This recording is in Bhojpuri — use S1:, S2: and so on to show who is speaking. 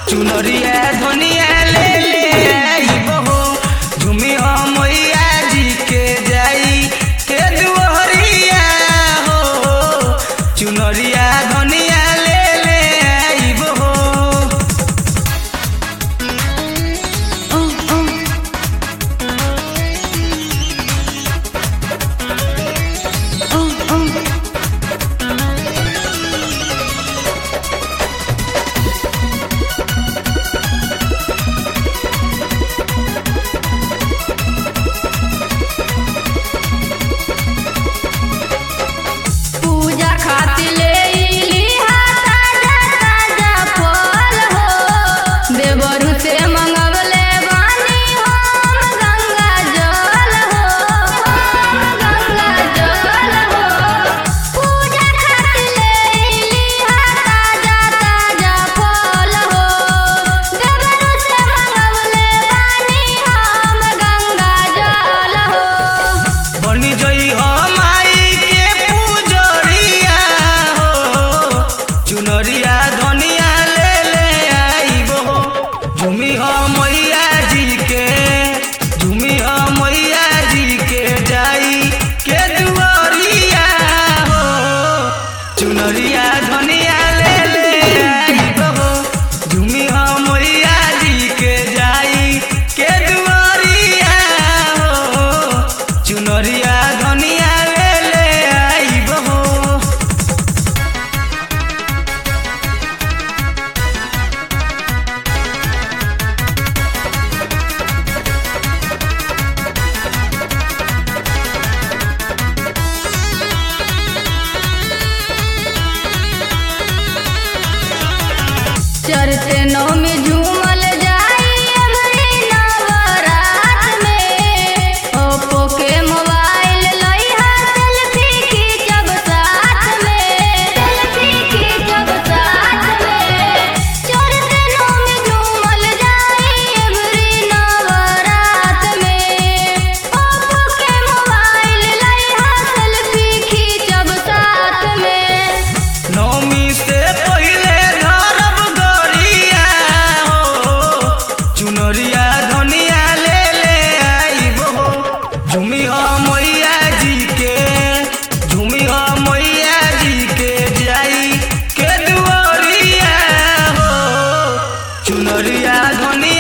S1: चुनरिया धनिया ले ले आइबो हो झुमी हो मैया जी के जाई के दुहरिया हो चुनरिया धनिया ले ले आइबो हो
S2: पूजा खातिर ले इली हा ताजा ताजा फल हो देवरू से मंगवले बानी हम गंगा जल हो गंगा जल हो पूजा खातिर ले इली हा ताजा ताजा फल हो देवरू से मंगवले बानी हम गंगा जल हो
S1: बनी जई हो माई के पूजरिया हो चुनरिया धनिया ले ले आइबो हो झुमी हो मैया जी के झुमी हो मैया जी के जाई के दुआरिया हो चुनरिया धनिया ले ले आइबो हो झुमी हो मैया जी के जाई के दुआरिया हो चुनरिया धनिया ले ले आइबो हो
S2: चरते नौमी झूमल जाई अबरी नवरात में ओप्पो के मोबाइल लइहा सेल्फी खींचब साथ में सेल्फी खींचब साथ में चरते नौमी झूमल जाई अबरी नवरात में ओप्पो के मोबाइल लइहा सेल्फी खींचब साथ में
S1: नौमी से पहिले धरब गरिया हो चुनरिया धनिया ले ले आइबो हो झुमी हो मैया जी के झुमी हो मैया जी के जाई के दुआरिया हो चुनरिया धनिया